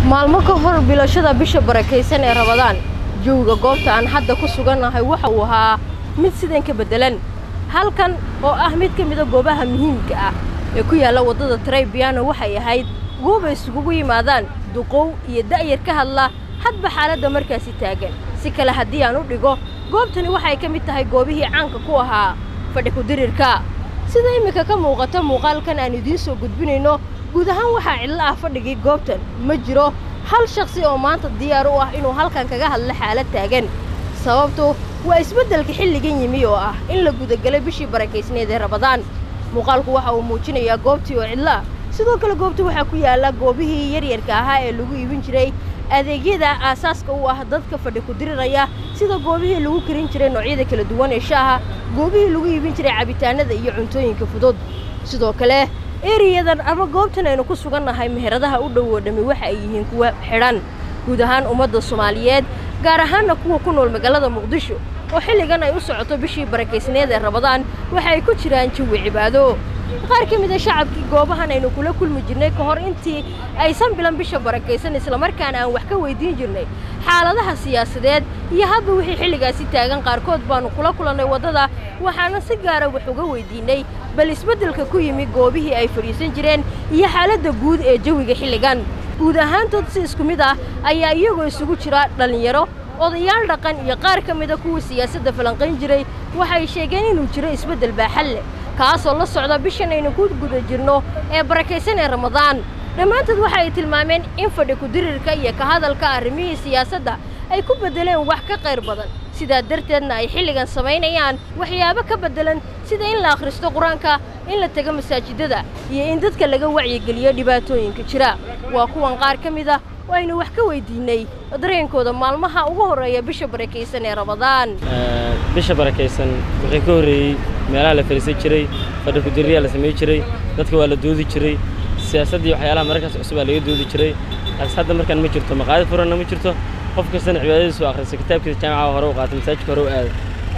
maalmo ka hor bilashada bisha barakaysan ee rabadaan jawiga goobta aan hadda ku sugannahay waxa uu ahaa mid sidan ka beddelan halkan oo ah mid ka mida goobaha muhiimka ah ee ku yaalla waddada traybiano waxay ahayd goob ay isugugu yimaadaan duqow iyo da'yar ka hadla hadba xaaladda markaasi taagan si kale haddii aan u dhigo goobtani waxay ka mid tahay goobihii caanka ku ahaa fadhi ku-dirirka sida iminka ka muuqata muuqaalkan aan idiin soo gudbinayno guud ahaan waxaa cidlo ah fadhigii goobtan ma jiro hal shakhsi oo maanta diyaar u ah inuu halkan kaga hadlo xaalad taagan sababtu waa isbeddelka xilligan yimi oo ah in la gudagelay bishii barakaysneed ee rabadaan muuqaalku waxa uu muujinayaa goobtii oo cidlo ah sidoo kale goobta waxaa ku yaalla goobihii yaryarka ahaa ee lagu iibin jiray adeegyada aasaaska u ah dadka fadhi ku diriraya sida goobihii lagu karin jiray noocyada kala duwan ee shaaha goobihii lagu iibin jiray cabitaanada iyo cuntooyinka fudud sidoo kale eriyadan ama goobtan aynu ku sugannahay meheradaha u dhow oo dhammi waxa ay yihiin kuwa xidhan guud ahaan ummadda soomaaliyeed gaar ahaanna kuwa ku nool magaalada muqdisho oo xilligan ay u socoto bishii barakaysneed ee rabadaan waxa ay ku jiraan jawi cibaado qaar ka mid a shacabkii goobahan aynu kula kulmi jirnay ka hor intii aysan bilan bisha barakaysan islamarkaana aan wax ka weydiin jirnay xaaladaha siyaasadeed iyo hadba wixii xilligaasi taagan qaarkood baannu kula kulannay waddada waxaana si gaara wax uga weydiinnay bal isbeddelka ku yimi goobihii ay fadhiisan jireen iyo xaaladda guud ee jawiga xilligan guud ahaantood si isku mid ah ayaa iyagoo isugu jira dhallinyaro odayaal dhaqan iyo qaar ka mida kuwa siyaasadda falanqayn jiray waxay sheegeen inuu jiro isbeddel baaxal leh kaasoo la socda bishan aynu ku guda jirno ee barakaysan ee ramadaan dhammaantood waxa ay tilmaameen in fadhi ku-dirirka iyo ka hadalka arrimihii siyaasadda ay ku beddeleen wax ka qayr badan sidaa darteedna ay xilligan samaynayaan waxyaabo ka beddelan sida in la akhristo qur-aanka in la tego masaajidada iyo in dadka laga wacyigeliyo dhibaatooyinka jira waa kuwan qaar ka mid ah oo aynu wax ka weydiinnay dareenkooda maalmaha ugu horreeya bisha barakaysan ee ramadaan bisha barakaysan wixii ka horreeyey meelaha la fadhiisan jiray fadhi ku-dirriyaa la samayn jiray dadka waa la doodi jiray siyaasaddii waxyaalaha mararkaas cusub aa laga doodi jiray laakiin hadda markaan ma jirto maqaadi furanna ma jirto qof kastana cibaadadiisu akhrisa kitaabkiisa jaamaca hore u qaata masaajidka hore u aada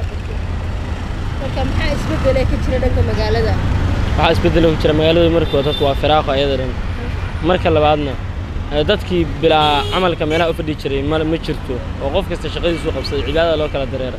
marka maxaa isbeddelay ka jira dhanka magaalada waxaa isbeddelo ku jira magaalada markii hore dadku waa firaaqo ayada dhan marka labaadna dadkii bilaa camalka meelaha u fadhi jiray ma ma jirto oo qof kasta shaqadiisu qabsaday cibaadada loo kala dareera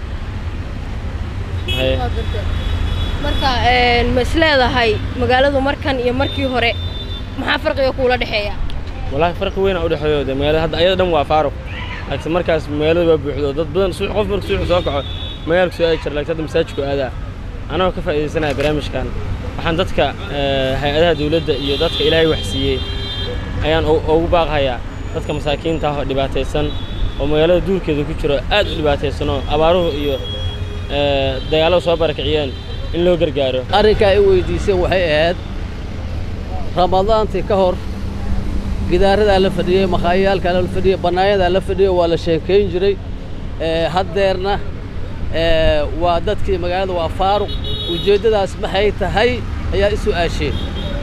marka ma isleedahay magaaladu markan iyo markii hore maxaa farqiga kuula dhexeeya wallaahi farqi weyn aa u dhexeeyo dee magaalada hadda ayada dhan waa faaruq laakiin markaas magaalada waa buuxdo dad badan suux qof marka suuxu soo kaco magaalka soo aadi jira laakiin hadda masaajidku aadaa anagoo ka faa'iidaysanaya barnaamijkan waxaan dadka hay-adaha dawladda iyo dadka ilaahay wax siiyey ayaan ugu baaqhayaa dadka masaakiinta ah oo dhibaataysan oo magaalada duurkeeda ku jiro aad u dhibaataysan oo abaaruhu iyo dagaallada soo barakiciyeen in loo gargaaro arrinkaa i weydiiseen waxay ahayd ramadaantii ka hor gidaaradaa la fadhiyey makhaayayaalkaa la fadhiyey bannaanyadaa la fadhiyey waa la sheekayn jiray haddeerna waa dadkii magaalada waa faaruq ujeeddadaas maxay tahay ayaa i su'aasheen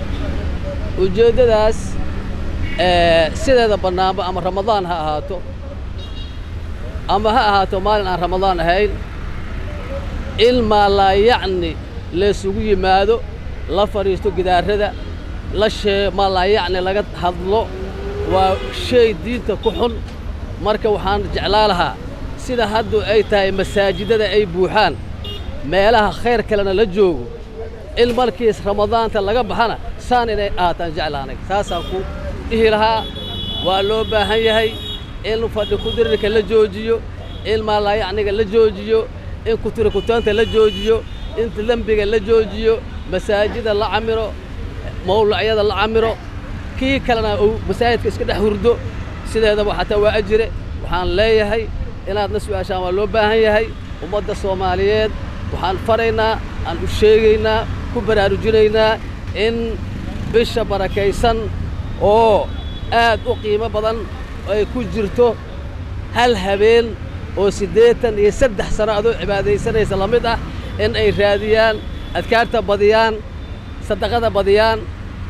ujeeddadaas sideeda bannaanba ama ramadaan ha ahaato ama ha ahaato maalin aan ramadaan ahayn ilmaa laa yacni laysugu yimaado la fadhiisto gidaarada la shee maa laa yacni laga hadlo waa shay diinta ku xun marka waxaan jeclaa lahaa sida haddu ay tahay masaajidada ay buuxaan meelaha khayr kalena la joogo in markiis ramadaanta laga baxana saan inay ahaataan jeclaanay saasaan ku dhihi lahaa waa loo baahan yahay in fadhi ku-dirirka la joojiyo in maalaayacniga la joojiyo in kutirikutaanta la joojiyo in dembiga la joojiyo masaajida la camiro mawlacyada la camiro kii kalena uu masaajidka iska dhex hurdo sideedaba xataa waa ajire waxaan leeyahay inaadna su'aashaan waa loo baahan yahay ummadda soomaaliyeed waxaan faraynaa aan u sheegaynaa ku baraarujinaynaa in bisha barakaysan oo aad u qiimo badan ay ku jirto hal habeen oo siddeetan iyo saddex sano adoo cibaadaysanaysa la mid ah in ay raadiyaan adkaarta badiyaan sadaqada badiyaan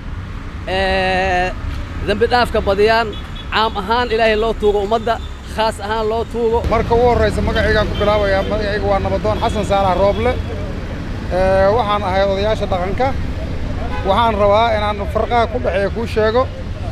dembi dhaafka badiyaan caam ahaan ilaahay loo tuugo ummadda khaas ahaan loo tuugo marka ugu horraysa magacaygaan ku bilaabayaa magacayga waa nabadoon xasan saalax rooble waxaan ahay odayaasha dhaqanka waxaan rabaa inaan farqaha ku dhexeeya kuu sheego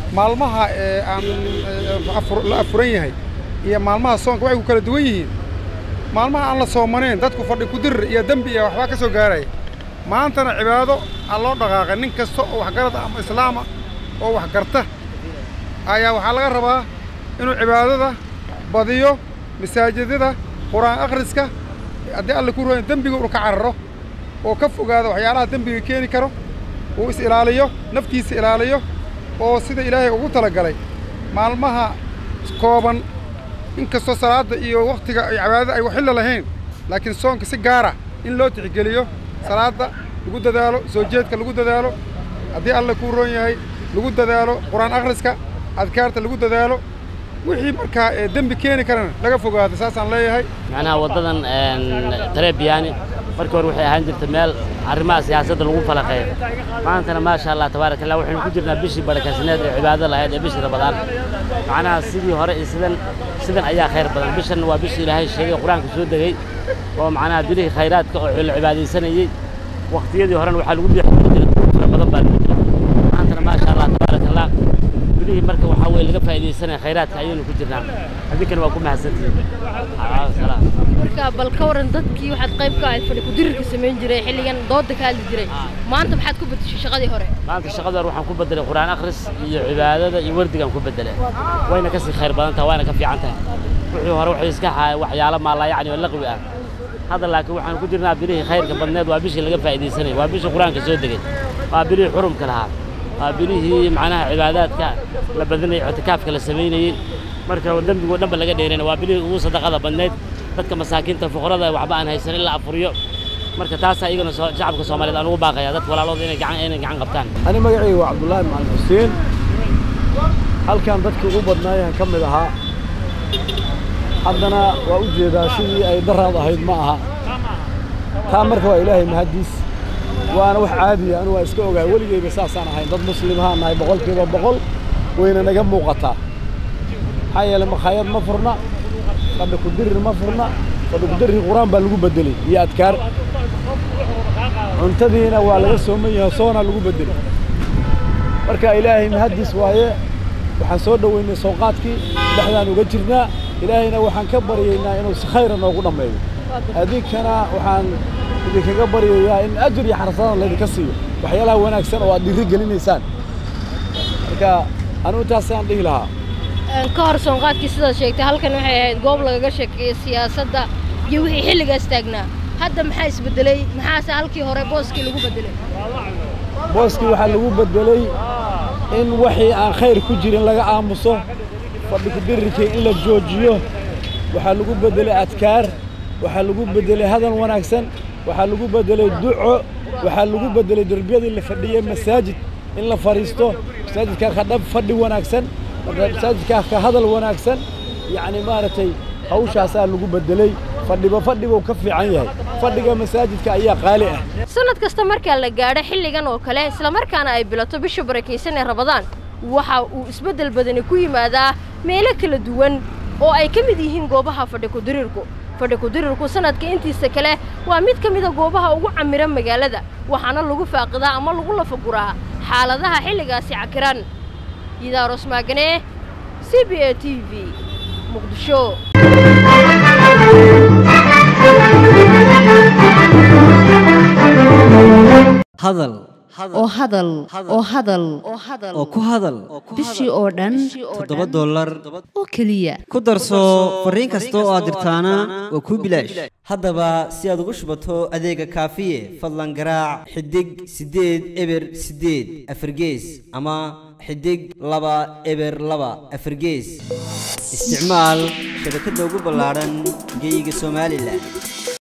maalmaha ee aan ee, afur- la afuran yahay iyo maalmaha soonka waxay ku kala duwan yihiin maalmaha aan la soomanayn dadku fadhi ku dirir iyo dembi iyo waxbaa ka soo gaaraya maantana cibaado aan loo dhaqaaqay nin kasta oo waxgarad ah ama islaama oo wax garta ayaa waxaa laga rabaa inuu cibaadada badiyo masaajidada qur-aan akhriska haddii alle ku roon dembiga uu ka cararo oo ka fogaado waxyaalaha dembiga keeni karo uu is ilaaliyo naftiisa ilaaliyo oo sida ilaahay ugu talagalay maalmaha kooban inkastoo salaadda iyo wakhtiga ay cibaadada ay waxilla lahayn laakiin soonka si gaara in loo tixgeliyo salaadda lagu dadaalo soo jeedka lagu dadaalo haddii alle kuu roon yahay lagu dadaalo qur-aan akhriska adkaarta lagu dadaalo wixii markaa ee dembi keeni karana laga fogaado saasaan leeyahay macnaha waddadan tarebiyaani markii hore waxay ahaan jirtay meel arrimaha siyaasadda lagu falaqeeyo maantana maasha allah tabaaraka allah waxaynu ku jirnaa bishii barakaysaneed ee cibaado lahayd ee bishii rabadaan macnaha sidii hore iyo sidan sidan ayaa khayr badan bishan waa bishii ilaahay sheegay qur-aanka soo degay oo macnaha bilihii khayraadka oo la cibaadaysanayey waqtiyadii horena waxaa lagu bixi jiray fara badan baa lagu jira maantana maasha allah tabaaraka allah bilihii marka waxaa weye laga faa'iidaysanaya khayraadka ayaynu ku jirnaa adinkana waa ku mahadsantihiin salaam marka bal ka waran dadkii waxaad qayb ka ahayd fadhi ku-dirirka samayn jiray xilligan dooda ka hadli jiray maanta maxaad ku bedeshay shaqadii hore maanta shaqada hore waxaan ku bedelay qur'aan akhris iyo cibaadada iyo wardigaan ku bedelay wayna kasii khayr badan tahay wayna ka fiican tahay wixii hore waxay iska haay waxyaalo maalaa yacni oo laqwi ah hadda laakiin waxaan ku jirnaa bilihii khayrka badneed waa bishii laga faa'iidaysanayay waa bishii qur-aanka soo degay waa bilihii xurumka lahaa waa bilihii macnaha cibaadaadka la badinayay ictikaafka la samaynayey marka dembigoo dhanba laga dheerayna waa bilihii ugu sadaqada badneyd dadka masaakiinta fuqarada waxba aan haysan in la afuriyo marka taasaa iyagana soo shacabka soomaaliyeed aan ugu baaqaya dadka walaalooda inay gacan inay gacan qabtaan ani magacayga waa cabdullaahi macalin xuseen halkan dadkii ugu badnaayaan ka mid ahaa haddana waa u jeedaa sidii ay daraad ahayd ma aha taa marka waa ilaahay mahaddiis waana wax caadiya anu waa iska ogaa weligeyba saasaan ahayn dad muslimahaan nahay boqolkiiba boqol wayna naga muuqataa maxaa yeelay makhaayad ma furna fadhi ku dirir ma furna fadhi ku dirir qur-aan baa lagu beddelay iyo adkaar cuntadiina waa laga sooman yahay soona lagu beddelay marka ilaahay mahaddiis waaye waxaan soo dhoweynay sooqaadkii dhexdaan uga jirnaa ilaahayna waxaan ka baryaynaa inuu si khayra noogu dhammeeyo adinkana waxaan idinkaga baryayaa in ajir iyo xarasadadan laydinka siiyo waxyaalaha wanaagsan oo aad dhiiri gelinaysaan marka anigu intaasaan dhihi lahaa ka hor soonqaadkii sidaad sheegtay halkan waxay ahayd goob lagaga sheekeeyo siyaasadda iyo wixii xilligaas taagnaa hadda maxaa isbedelay maxaase halkii hore booskii lagu bedelay booskii waxaa lagu beddelay in wixii aan khayr ku jirin laga aamuso fadhi ku dirirkii in la joojiyo waxaa lagu beddelay adkaar waxaa lagu beddelay hadal wanaagsan waxaa lagu beddelay duco waxaa lagu beddelay derbiyadii la fadhiyey masaajid in la fadhiisto masaajidkaa ka dhab fadhi wanaagsan masaajidkaa ka hadal wanaagsan yacni maaragtay hawshaasaa lagu beddelay fadhiba fadhibuu ka fiican yahay fadhiga masaajidka ayaa qaali ah sanad kasta markaa la gaadho xilligan oo kale islamarkaana ay bilato bisha barakaysan ee rabadaan waxa uu isbeddel badani ku yimaadaa meelo kala duwan oo ay ka mid yihiin goobaha fadhi ku-dirirku fadhi ku-dirirku sanadka intiisa kale waa mid ka mida goobaha ugu camiran magaalada waxaana lagu faaqidaa ama lagu lafaguraa xaaladaha xilligaasi cakiran yidaaros maagane c b a t v muqdisho hadal oo hadal oo hadal oo ku hadal bishii oo dhan toddoba dollar oo keliya ku darso fariin kasta oo aad dirtaana waa kuu bilaash haddaba si aad ugu shubato adeega kaafiye fadlan garaac xidig siddeed eber siddeed afargees ama xidig laba eber laba afargees isticmaal shabakadda ugu ballaadhan geeyiga somalilan